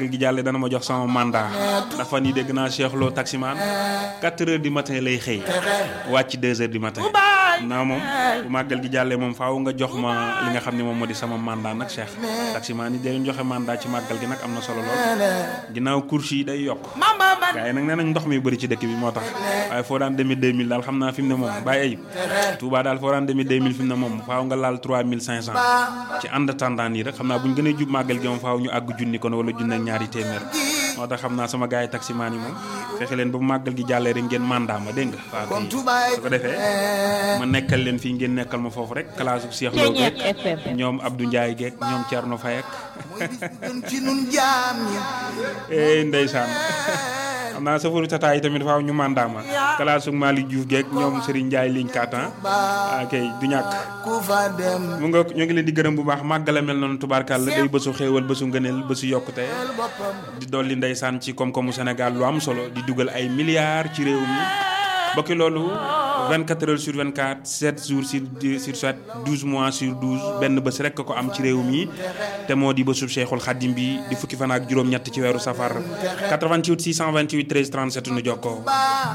màggal gi jàllee dana ma jox sama mandat dafa ni dégg naa Cheikh Lo taximaan 4 heures du matin lay xëy wàcc 2 heures du matin naa moom bu màggal gi jàllee moom faaw nga jox ma li nga xam ne moom moo di sama mandat nag Cheikh taximaan yi day joxe mandat ci màggal gi nag am na solo lool ginnaaw course yi day yokk gars yi nag nee nañ ndox mi bëri ci dëkk bi moo tax waaye foo daan demee 2000 daal xam naa fi mu ne moom bàyyi ayib Touba daal foo daan demee 2000 fi mu ne moom faaw nga laal 3500 ci ànd tendance yi rek xam naa bu ñu gën a jub màggal gi moom faaw ñu àgg junni kon wala junni ak ñaari téeméer moo tax xam naa sama gars yi taximaan yi moom fexe leen ba bu màggal gi jàllee rek ngeen mandat ma dégg nga waaw kay su ko defee ma nekkal leen fii ngeen nekkal ma foofu rek classe bu Cheikh Lo geek ñoom Abdou Ndiaye geek ñoom Thierno Faye ak eh ndeysaan xam naa safaru tata yi tamit faaw ñu mandat ma classe su Malick Diouf geek ñoom Serigne Ndiaye ligne 4 ah kay du ñàkk mu nga ñoo ngi leen di gërëm bu baax màggala mel noonu tubaarkàlla day bésu xéewal bésu ngëneel bésu yokkute di dolli ndeysaan ci koom-koomu Sénégal lu am solo di dugal ay milliards ci réew mi bokki loolu 24 heures sur 24 7 jours sur sur 7 12 mois sur 12 benn bés rek ko am ci réew mi te moo di bésub Cheikhul Khadim bi di fukki fan ak juróom-ñett ci weeru safar 88 628 13 37 nu jokkoo